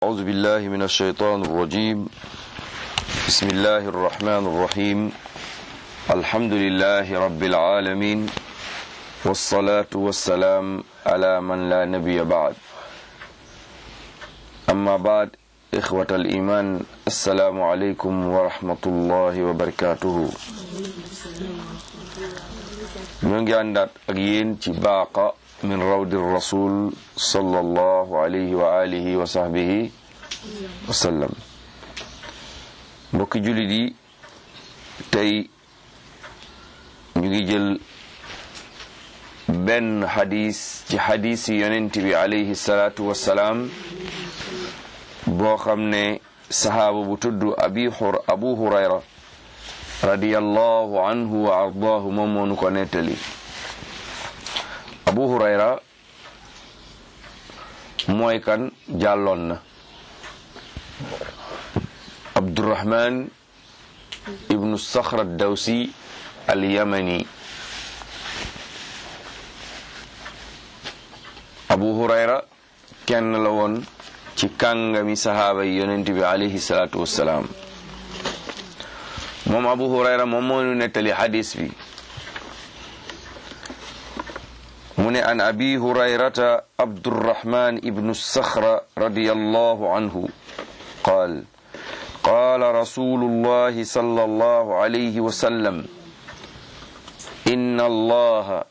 أعوذ بالله من الشيطان الرجيم بسم الله الرحمن الرحيم الحمد لله رب العالمين والصلاة والسلام على من لا نبي بعد أما بعد إخوة الإيمان السلام عليكم ورحمة الله وبركاته ñoo ngi àndaat ak yéen ci baaqa min rawdi rasul sallallahu alayhi wa alihi wa sahbihi wa sallam mbokki jullit yi tey ñu ngi jël benn xadis ci xadis yi yonent bi alayhi salaatu wassalaam boo xam ne sahaaba bu tudd abi xur abu hurayra radiyallahu anhu wa ardaahu moom moo nu ko nettali abu hurayra mooy kan jàlloon na abdurahman ibnu saxra dawsi alyamani abu hurayra kenn la woon ci kàngami sahaaba yi yonent bi alayhi salaatu wassalaam moom abu hurayra moom moo nu nettali xadis bi mu ne an abi hurayrata abdurrahman ibnu saxra radiyallahu anhu qaal qaala rasulullahi sallallahu alayhi wa sallam inna allaha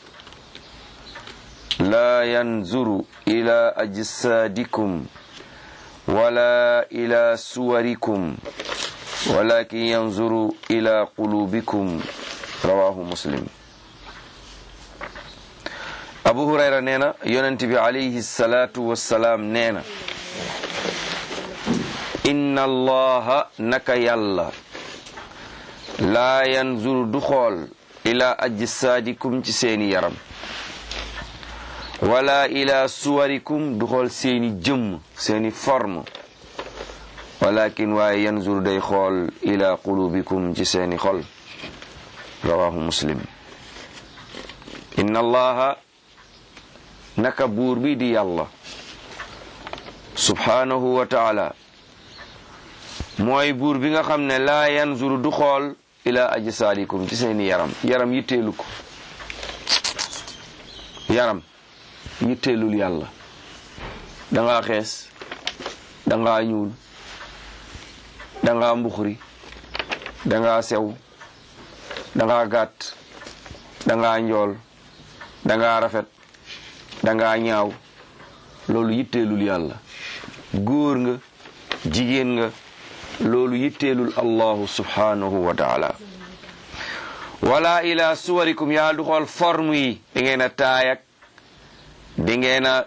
la yanzuru ila ajsadikum wala ila suwarikum walakin yanzuru ila qulubikum rawahu muslim abu hurayra nee na yonent bi alayhi salaatu wassalaam nee na inna allaha naka yàlla laa yanzuru du xool ila ajsaadikum ci seeni yaram wala ila suwarikum du xool seeni jëmm seeni forme walakin waaye yanzur day xool ila qulubikum ci seeni xol rawahu muslim inna allaha naka buur bi di yàlla subhanahu wa taala mooy buur bi nga xam ne laa yanzuru du xool ila ajsaadikum ci seeni yaram yaram yitteelu ko yaram yitteelul yàlla dangaa xees dangaa ñuul dangaa mbuxuri dangaa sew dangaa gàtt dangaa njool dangaa rafet dangaa ñaaw loolu yitteelul yàlla góor nga jigéen nga loolu yitteelul allahu subhanahu wa taala wala ila suwarikum yaa du xool forme yi da ngeen a taayak da ngeen a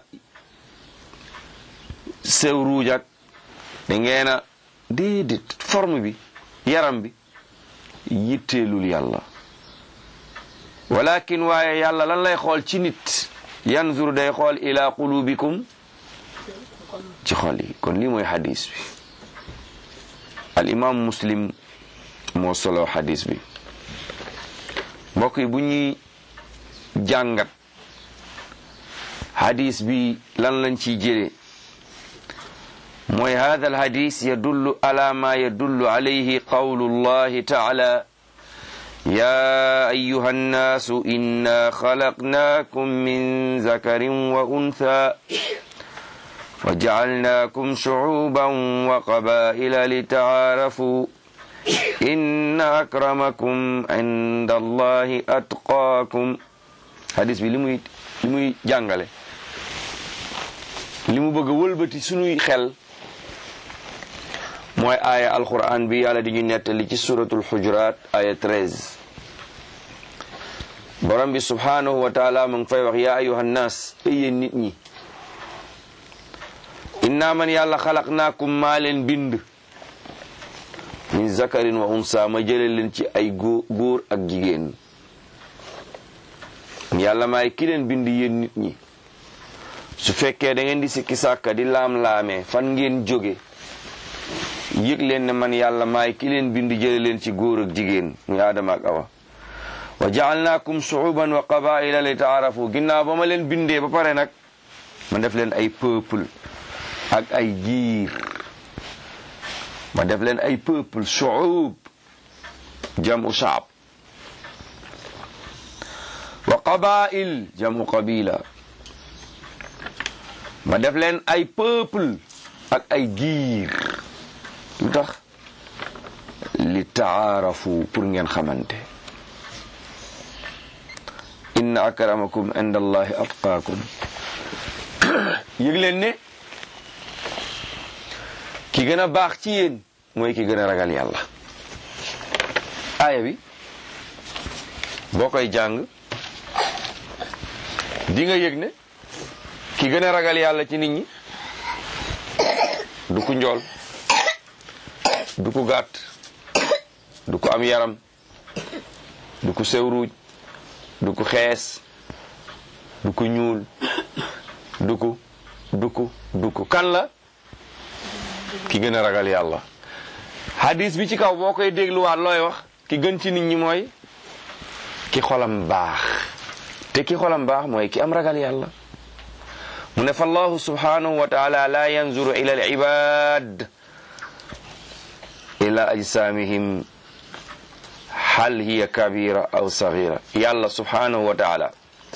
sew ruujak da ngeen a déedéet forme bi yaram bi yitteelul yàlla walakin waaye yàlla lan lay xool ci nit yanzur day xool ila qulubikum ci xol yi kon lii mooy xadis bi al imam muslim moo solo xadis bi mbokk yi bu ñuy jàngat xadis bi lan lañ ciy jëlee mooy hada alhadis yadullu ala ma yadullu alayhi qawlu llahi taala ya ayuha annaasu inna xalaqnaakum min zakarin wa untha wa jacalnaakum shucuuban wa qabaa'ila litacaarafu inna akramakum inda allahi atqaakum hadis bi li muy li muy jàngale li mu bëgg a wëlbati sunuy xel mooy aaya alquran bi yàlla di ñu nettali ci suratul xujuraat aaya 13 borom bi subhanahu wa taala mu ngi fay wax yaa ayuha nnaas yéen nit ñi inna man yàlla xalaqnaakum maa leen bind min zakarin wa unsa ma jële leen ci ay góor ak jigéen yàlla maay ki leen bind yéen nit ñi su fekkee da ngeen di sikki sàkka di laam-laamee fan ngeen jóge yëg leen ne man yàlla maay ki leen bind jële leen ci góor ak jigéen muy aadama ak awa wa jaalnaakum shuuban wa qabaila li taarafu ginnaaw ba ma leen bindee ba pare nag ma def leen ay peuple ak ay giir ma def leen ay peuple shuub jamu shaab wa qabail jamu qabila ma def leen ay peuple ak ay giir lu tax li taarafu pour ngeen xamante inna akramakum inda allahi atqaakum yëg leen ne ki gën a baax ci yéen mooy ki gën a ragal yàlla aaya bi boo koy jàng di nga yëg ne ki gën a ragal yàlla ci nit ñi du ku njool du ku gàtt du ku am yaram du ku sew ruuj du ku xees du ku ñuul du ku du ku du ku kan la ki gën a ragal yàlla hadis bi ci kaw boo koy dégluwaat looy wax ki gën ci nit ñi mooy ki xolam baax te ki xolam baax mooy ki am ragal yàlla mu ne fa allahu subhanahu wa taala la yanzuru ila al ibad ila ajsamihim hal hiya kabira aw sagira yàlla subhanahu wa taala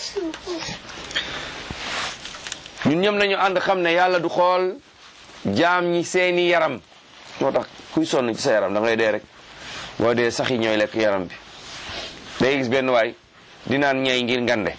ñun ñëm nañu ànd xam ne yàlla du xool jaam ñi seeni yaram moo tax kuy sonn ci sa yaram da ngay dee rek boo dee sax yi ñooy lekk yaram bi day gis benn waay di naan ñay ngir ngande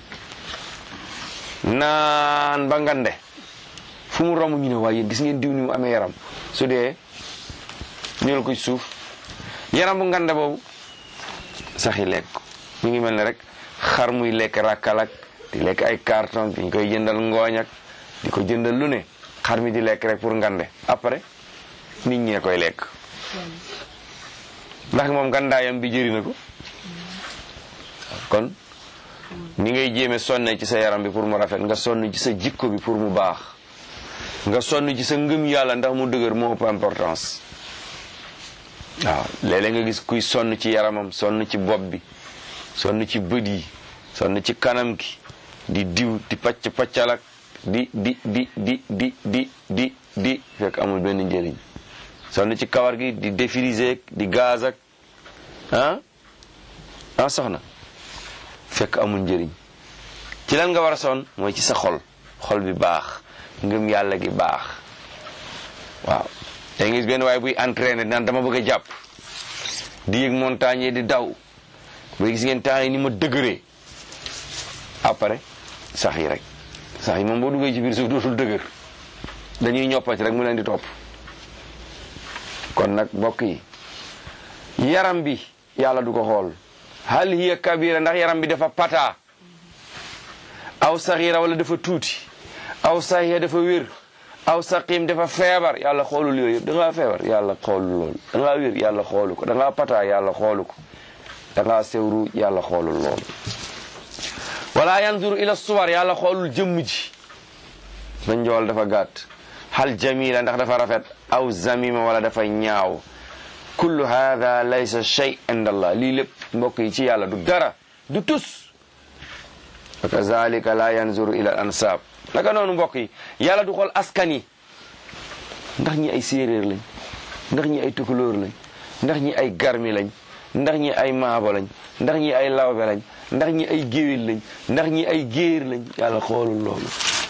naan ba ngande fu mu romb ñu ne waaye gis ngeen diw ni mu amee yaram su dee ñëwal ko ci suuf yaram bu ngande boobu sax yi lekk ñu ngi mel ne rek xar muy lekk rakkalak di lekk ay carton di ñu koy jëndal ngooñ ak di ko jëndal lu ne xar mi di lekk rek pour ngande après nit ñee koy lekk ndax moom ngandaayam bi jëri na ko kon ni ngay jéeme sonne ci sa yaram bi pour mu rafet nga sonn ci sa jikko bi pour mu baax nga sonn ci sa ngëm yàlla ndax mu dëgër moo ëpp importance waaw léeg-léeg nga gis kuy sonn ci yaramam sonn ci bopp bi sonn ci bët yi sonn ci kanam gi di diw di pacc paccal ak di di di di di di di di fekk amul benn njëriñ sonn ci kawar gi di défriser di gaz ak ah ah soxna fekk amul njëriñ ci lan nga war a sonn mooy ci sa xol xol bi baax ngëm yàlla gi baax waaw da nga gis benn waaye buy entraîné naan dama bëgg a jàpp di yëg montagne di daw ba gis ngeen temps yi ni ma dëgëree après sax yi rek sax yi moom boo duggee ci biir suuf dootul dëgër dañuy ñoppati rek mu leen di topp kon nag mbokk yi yaram bi yàlla du ko xool hal hiya kabira ndax yaram bi dafa pata aw saxira wala dafa tuuti aw saxiya dafa wér aw saqim dafa feebar yàlla xoolul yooyu yëpp da ngaa feebar yàlla xoolul loolu da ngaa wér yàlla xoolu ko da ngaa pata yàlla xoolu ko da ngaa sewru yàlla xoolul loolu wala yanzuru ila suwar yàlla xoolul jëmm ji ba njool dafa gàtt hal jamila ndax dafa rafet aw zamima wala dafa ñaaw kullu hada laysa shay inda allah lii lépp mbokk yi ci yàlla du dara du tus wa kazalika la yanzuru ila al ansab naka noonu mbokk yi yàlla du xool askan yi ndax ñi ay séeréer lañ ndax ñi ay tukulóor lañ ndax ñi ay garmi lañ ndax ñi ay maabo lañ ndax ñi ay lawbe lañ ndax ñi ay géwél lañ ndax ñi ay géer lañ yàlla xoolul loolu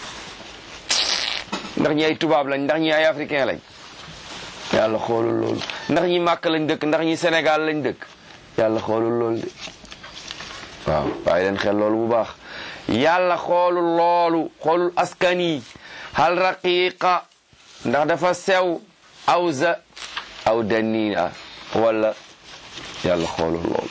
ndax ñi ay tubaab lañ ndax ñi ay africain lañ yàlla xoolul loolu ndax ñi màkk lañ dëkk ndax ñi Sénégal lañ dëkk yàlla xoolul loolu de waaw bàyyi leen xel loolu bu baax yàlla xoolul loolu xoolul askan yi hal raqiqa ndax dafa sew aw za aw danina wala yàlla xoolul loolu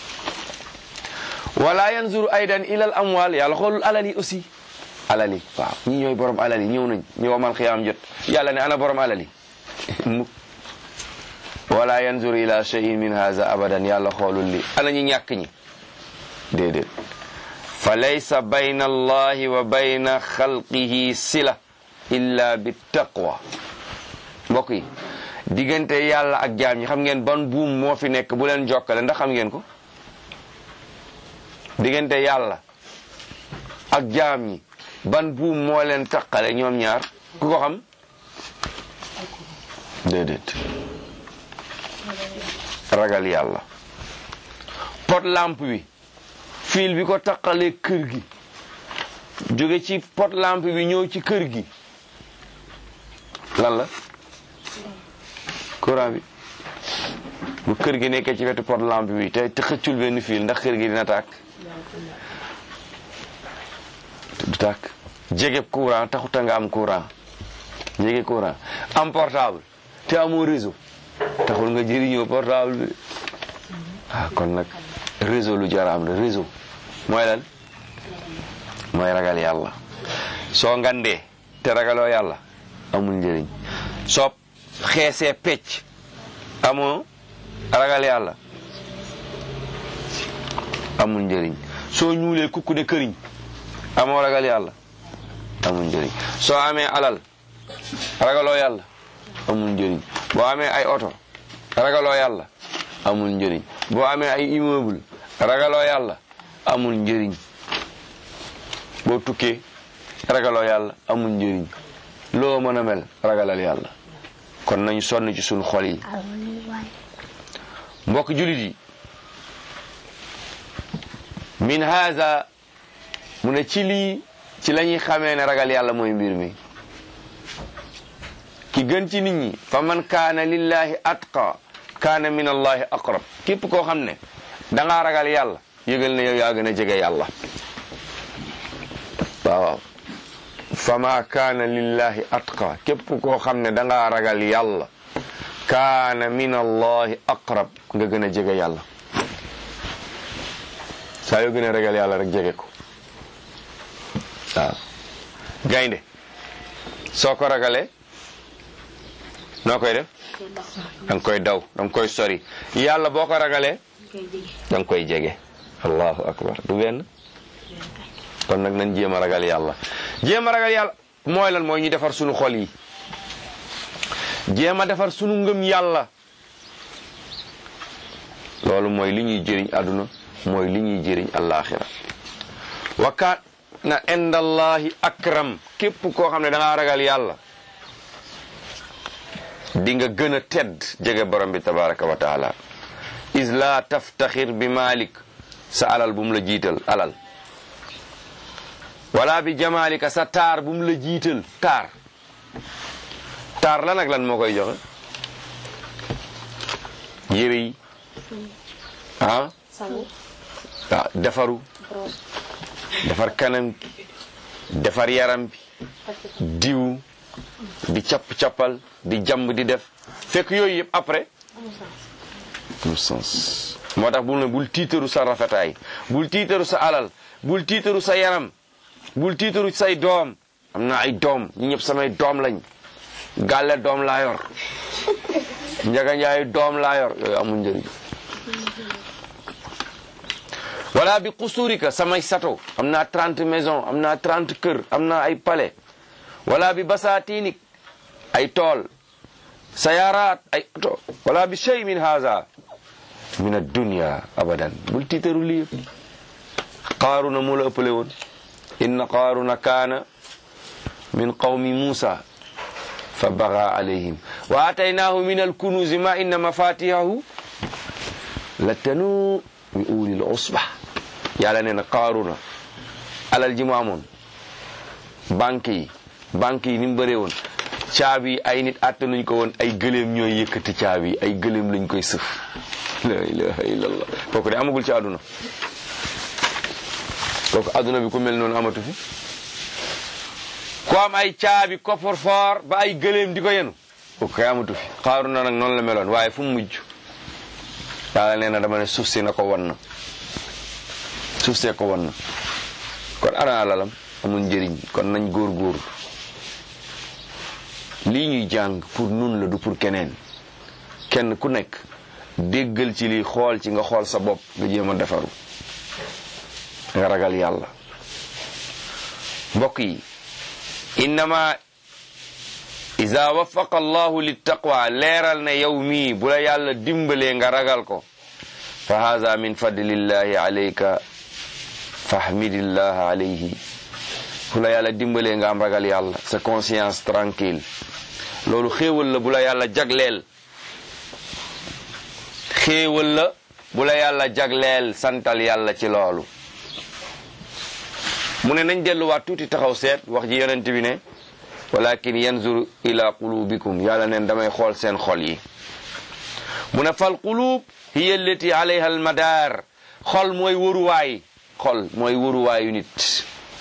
wala yanzuru aydan ila al amwal yàlla xoolul alal yi aussi alal yi waaw ñi ñooy borom alal yi ñëw nañ ñëw mal xiyaam jot yàlla ne ana borom alal yi wala yanzuru ila shay'in min haza abadan yàlla xoolul li ana ñi ñàkk ñi déedéet fa laysa bayna allahi wa bayna xalqihi sila illa bi taqwa mbokk yi diggante yàlla ak jaam ñi xam ngeen ban buum moo fi nekk bu leen jokkale ndax xam ngeen ko diggante yàlla ak jaam ñi ban buum moo leen taqale ñoom ñaar ku ko xam déedéet ragal yàlla pot lampe bi fil bi ko taqalee kër gi jóge ci pot lampe bi ñëw ci kër gi lan la courant bi bu kër gi nekkee ci wetu pot lampe bi te te xëccul benn fil ndax kër gi dina tàkk du tàkk jege courant taxuta nga am courant jege courant am portable te amoo réseau taxul nga jëriñoo portable bi ah kon nag réseau lu jar am la réseau mooy lan mooy ragal yàlla soo ngandee te ragaloo yàlla amul njëriñ soo xeesee pecc amoo ragal yàlla amul njëriñ soo ñuulee kukku ne këriñ amoo ragal yàlla amul njëriñ soo amee alal ragaloo yàlla amul njëriñ boo amee ay oto ragaloo yàlla amul njëriñ boo amee ay immeuble ragaloo yàlla amul njëriñ boo tukkee ragaloo yàlla amul njëriñ loo mën a mel ragalal yàlla kon nañu sonn ci suñu xol yi mbokk julit yi min haza mu ne ci lii ci la ñuy xamee ne ragal yàlla mooy mbir mi ki gën ci nit ñi fa man kaana lillahi atqa kaana min allahi aqrab képp koo xam ne dangaa ragal yàlla yëgal ne yow yaa gën a jege yàlla waaw waaw fa ma kaana lillahi atqa képp koo xam ne dangaa ragal yàlla kaana min allahi aqrab nga gën a jege yàlla saa yoo gën a ragal yàlla rek jege ko waaw gaynde soo ko ragalee noo koy def danga koy daw danga koy sori yàlla boo ko ragalee danga koy jege allahu akbar du benn kon nag nañ jéem a ragal yàlla jéem a ragal yàlla mooy lan mooy ñu defar sunu xol yi jéem a defar sunu ngëm yàlla loolu mooy li ñuy jëriñ àdduna mooy li ñuy jëriñ àllaaxira wa kaana indallahi akram képp koo xam ne da ngaa ragal yàlla di nga gën a tedd jege borom bi tabaraka wa taala is la taftaxir bi malik sa alal bu mu la jiital alal wala bi jamalika sa taar bu mu la jiital taar taar la nag lan moo koy joxe yére yi ah waaw defaru defar kanam bi defar yaram bi diw di capp-cappal di jàmb di def fekk yooyu yëpp après amul sens moo tax bul ne bul tiitaru sa rafetaay bul tiitaru sa alal bul tiitaru sa yaram bul tiitaru say doom am na ay doom ñi ñëpp samay doom lañ gàlle doom laa yor njaga njaayu doom laa yor yooyu amul njëriñ wala bi xusurika samay sato am naa trente maison am naa trente kër am naa ay palais wala bi basatinik ay tool sayaraat ay oto wala bi shay min haza min addunia abadan bul tiitaru lii qaaruna moo la ëppale woon inna qaaruna kaana min qawmi muusa fa baga alayhim wa ataynaahu min alkunuzi ma inna mafatihahu la tanu bi ulil usba yàlla nee na qaaruna alal ji mu amoon banque yi banque yi ni mu bëree woon caabi yi ay nit àtte nañ ko woon ay gëléem ñooy yëkkati caabi yi ay gëléem lañ koy sëf la ilaha illallah kooku de amagul ci àdduna kooku àdduna bi ku mel noonu amatu fi ku am ay caabi coffre-fort ba ay gëléem di ko yenu kooku kay amatu fi xaaru na nag noonu la meloon waaye fu mu mujj yàlla nee na dama ne suuf si na ko wan na suuf see ko wan na kon ana alalam amul njëriñ kon nañ góor-góor lii ñuy jàng pour nun la du pour keneen kenn ku nekk déggal ci lii xool ci nga xool sa bopp nga jéem a defaru nga ragal yàlla mbokk yi innama ida wafaqa allahu littaqwa leeral ne yow mii bu la yàlla dimbalee nga ragal ko fa haza min fadlillahi alayka fahmidillaha alayhi fu la yàlla dimbalee nga am ragal yàlla sa conscience tranquille loolu xéewal la bu la yàlla jagleel xéewal la bu la yàlla jagleel santal yàlla ci loolu mu ne nañ delluwaat tuuti taxaw seet wax ji yonent bi ne walakin yanzur ila qulubikum yàlla neen damay xool seen xol yi mu ne fal qulub hiya allati alayha almadar xol mooy wëruwaay xol mooy wëruwaayu nit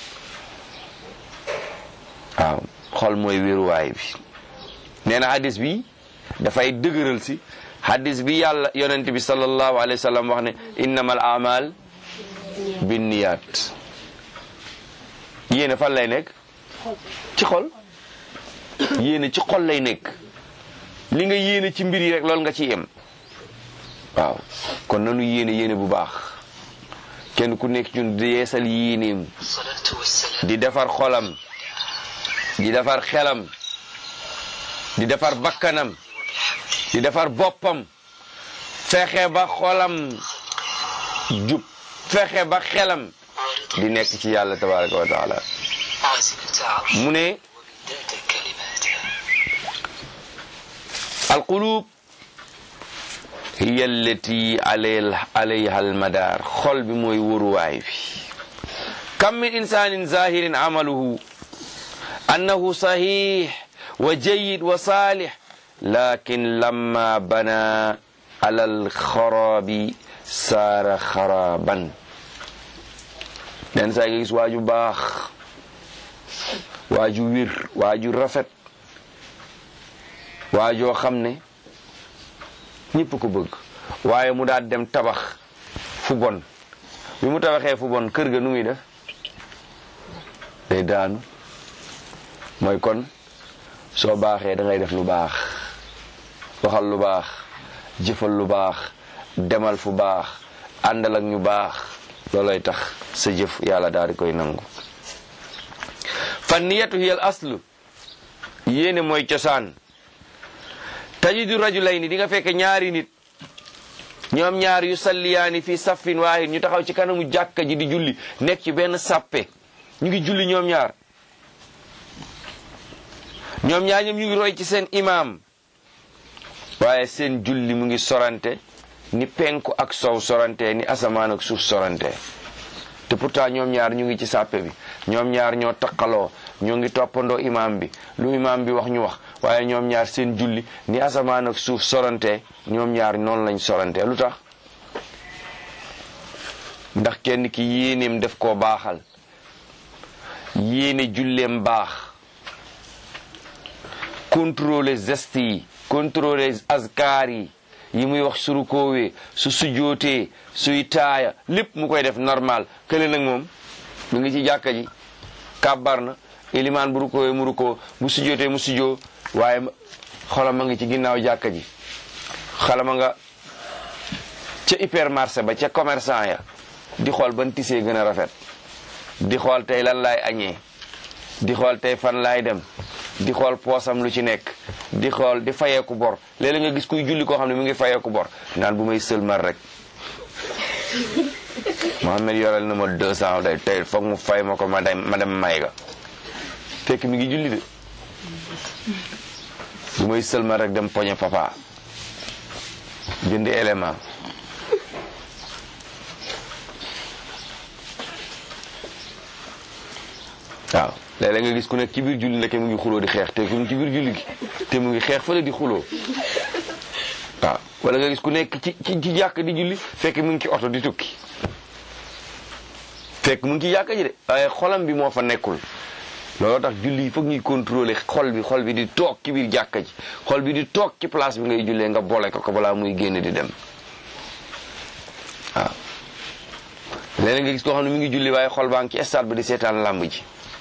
waaw xol mooy wéruwaay bi nee na hadis bi dafay dëgëral si hadis bi yàlla yonent bi sallallahu alayhi wa sallam wax ne innamal amal binniyat yéene fan lay nekk ci xol yéene ci xol lay nekk li nga yéene ci mbir yi rek loolu nga ci yem waaw kon nanu yéene yéene bu baax kenn ku nekk ñun di yeesal yéeneem di defar xolam di defar xelam di defar bakkanam di defar boppam fexe ba xolam jub fexe ba xelam di nekk ci yàlla tabaraka wa taala mu ne alqulub hiya allati alayha almadar xol bi mooy wóruwaay bi kam min insanin zahirin amaluhu annahu sahih wa jayyid wa salih lakin lamma bana ala alxarabi saara xaraban nen saa nga gis waaju baax waaju wir waaju rafet waajoo xam ne ñëpp ko bëgg waaye mu daal dem tabax fu bon bi mu tabaxee fu bon kër ga nu muy def day daanu mooy kon soo baaxee da ngay def lu baax waxal lu baax jëfal lu baax demal fu baax àndal ak ñu baax loolay tax sa jëf yàlla daal di koy nangu fan niyatu hiya al aslu yéene mooy cosaan tajidu rajulayni di nga fekk ñaari nit ñoom ñaar yu salliyaani fi saffin waahid ñu taxaw ci kanamu jàkka ji di julli nekk ci benn sàppe ñu ngi julli ñoom ñaar ñoom ñaar ñoom ñu ngi roy ci seen imaam waaye seen julli mu ngi sorante ni penku ak sow sorante ni asamaan ak suuf sorante te pourtant ñoom ñaar ñu ngi ci sàppe bi ñoom ñaar ñoo taqaloo ñoo ngi toppandoo imaam bi lu imaam bi wax ñu wax waaye ñoom ñaar seen julli ni asamaan ak suuf sorante ñoom ñaar noonu lañ sorante lu tax ndax kenn ki yéeneem def koo baaxal yéene julleem baax contrôler geste yi contrôler azkar yi yi muy wax suru koowee su sujootee suy taaya lépp mu koy def normal kële nag moom mu ngi ci jàkka ji kàbbar na ilimaan bu rukoowee mu rukoo bu sujootee mu sujoo waaye xolam ma ngi ci ginnaaw jàkka ji xalama nga ca hypermarché ba ca commerçant ya di xool ban tisee gën a rafet di xool tey lan laay añee di xool tey fan laay dem di xool poosam lu ci nekk di xool di fayeeku bor léeg-léeg nga gis kuy julli koo xam ne mu ngi fayeeku bor naan bu may sëlmal rek Mohamed yorel na ma deux cent day tey foog mu fay ma ko ma dem ma dem may ga fekk mi ngi julli de bu may sëlmal rek dem poñe papa jënd élément waaw léeg-léeg nga gis ku nekk ci biir julli ndeke mu ngi xuloo di xeex te mu ngi ci biir julli gi te mu ngi xeex fële di xuloo waaw wala nga gis ku nekk ci ci ci jàkk di julli fekk mu ngi ci oto di tukki fekk mu ngi ci jàkk ji de waaye xolam bi moo fa nekkul looloo tax julli yi foog ñuy contrôler xol bi xol bi di toog ci biir jàkka ji xol bi di toog ci place bi ngay jullee nga boole ko ko balaa muy génn di dem waaw léeg nga gis koo xam ne mu ngi julli waaye xol baa ngi ci stade bi di seetaan làmb ji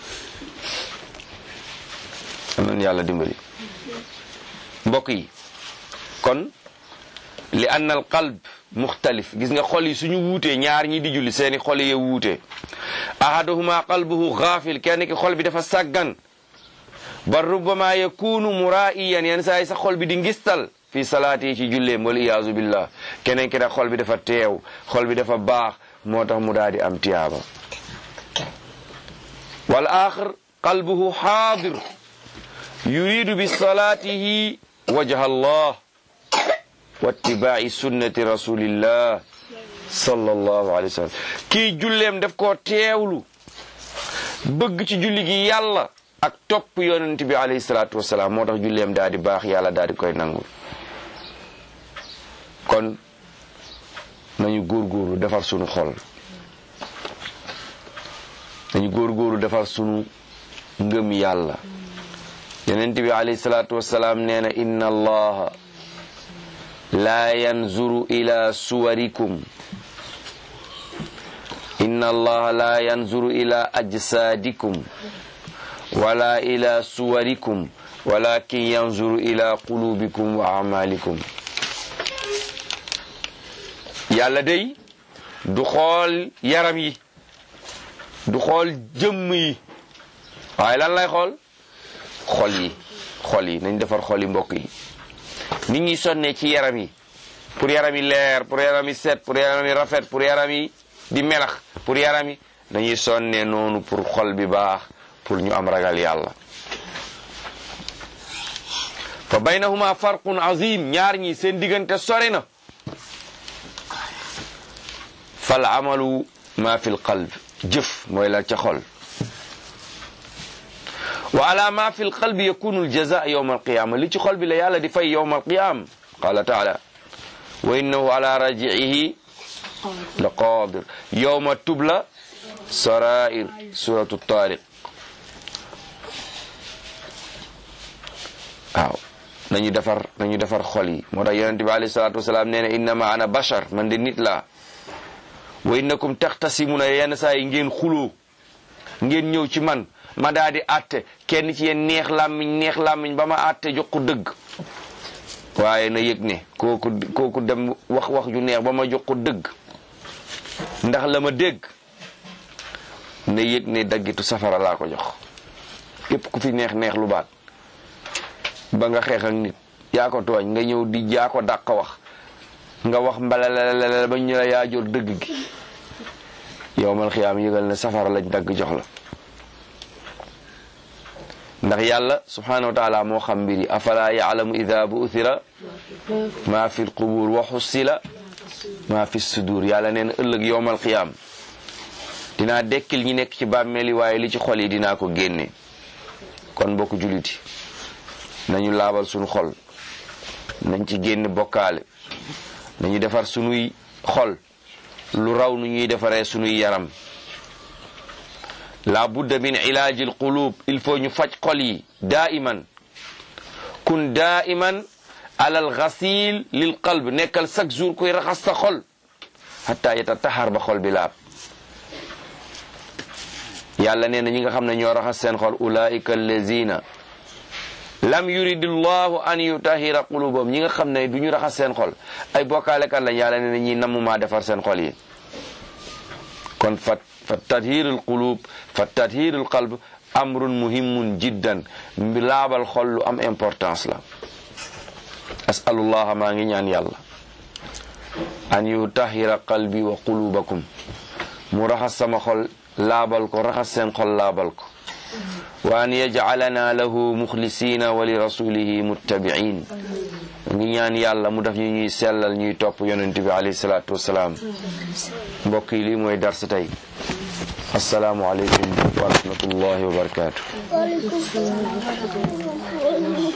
am nañu yàlla dimbali mbokk yi kon li anna al qalb muxtalif gis nga xol yi suñu wuutee ñaar ñi di julli seeni xol yi wuutee ahaduhuma qalbuhu gaafil kenn ki xol bi dafa sàggan ba rubbama yakunu muraiyan yenn saa yi sax xol bi di ngistal fi salaati yi ci julleem wal iyaazu billah keneen ki nag xol bi dafa teew xol bi dafa baax moo tax mu daal di am tiyaaba wal axar qalbuhu xaadir yuridu bi salaatihi wajha allah wa ittibaai sunnati rasulillah sallallahu alayhi wa sallam kii julleem daf koo teewlu bëgg ci julli gi yàlla ak topp yonent bi alayhi salaatu wasalaam moo tax julleem daal di baax yàlla daal di koy nangul kon nañu góorgóorlu defar sunu xol nañu góorgóorlu defar sunu ngëm yàlla yonent bi alayhi salaatu wasalaam nee na inna allaha laa yanzuru ila suwarikum inna allaha laa yanzuru ila ajsaadikum wala ila suwarikum walakin yanzuru ila qulubikum wa amalikum yàlla day du xool yaram yi du xool jëmm yi waaye lan lay xool xol yi xol yi nañ defar xol yi mbokk yi nit ñi sonnee ci yaram yi pour yaram yi leer pour yaram yi set pour yaram yi rafet pour yaram yi di melax pour yaram yi dañuy sonnee noonu pour xol bi baax pour ñu am ragal yàlla fa baynahuma farqun azim ñaar ñi seen diggante sori na fal amalu ma fi l qalb jëf mooy la ca xol wa ala ma fi l qalbi yakunu l jaza yawma alqiyama li ci xol bi la yàlla di fay yawma alqiyama qala taala wa innahu ala raji'ihi la qadir yawma tubla sarair suratu tariq waaw nañu defar nañu defar xol yi moo tax yonente bi alayhi salatu wasalaam nee na innama ana bashar man de nit laa wa innakum taxtasimuna yenn saa yi ngeen xuloo ngeen ñëw ci man ma daa di àtte kenn ci yéen neex làmmiñ neex làmmiñ ba ma àtte jox ko dëgg waaye na yëg ne kooku kooku dem wax wax ju neex ba ma jox ko dëgg ndax la ma dégg na yëg ne daggitu safara laa ko jox képp ku fi neex neex lu baat ba nga xeex ak nit yaa ko tooñ nga ñëw di jaa ko dàq wax nga wax mbalalala ba ñu la yaa jor dëgg gi yowmal xiyaam yëgal ne safara lañ dagg jox la ndax yàlla subhanahu wa taala moo xam mbir yi afala yaalamu ida buuthira ma fi lqubur wa xussila ma fi sudur yàlla neen ëllëg yowmal xiyaam dinaa dekkil ñi nekk ci bàmmeel yi waaye li ci xol yi dinaa ko génne kon mbokk juliti nañu laabal sunu xol nañ ci génn bokkaale nañu defar sunuy xol lu raw nu ñuy defaree sunuy yaram la budda min ilaaji al qulub il faut ñu faj xol yi daiman kun daiman alal ghasil lil qalb nekkal chaque jour koy raxas sa xol hatta yatataxar ba xol bi laab yàlla nee na ñi nga xam ne ñoo raxas seen xol ulaika allazina lam yuridillahu an yutahira qulubahum ñi nga xam ne du ñu raxas seen xol ay bokkaalekat lañ yàlla nee na ñi nammumaa defar seen xol yi kon fa fa tathirul qulub fa tathirul qalb amrun muhimun jiddan mbi laabal xol lu am importance la asalullah maa ngi ñaan yàlla an yutahira qalbi wa qulubakum mu raxas sama xol laabal ko raxas seen xol laabal ko wa an yajcalana lahu muxlisina wa li rasulihi muttabiin ngi ñaan yàlla mu def ñu ñuy sellal ñuy topp yonent bi alayhi salaatu wasalaam mbokk yi lii mooy darsa tey asalaamu aleykum wa rahmatullahi wa barakaatu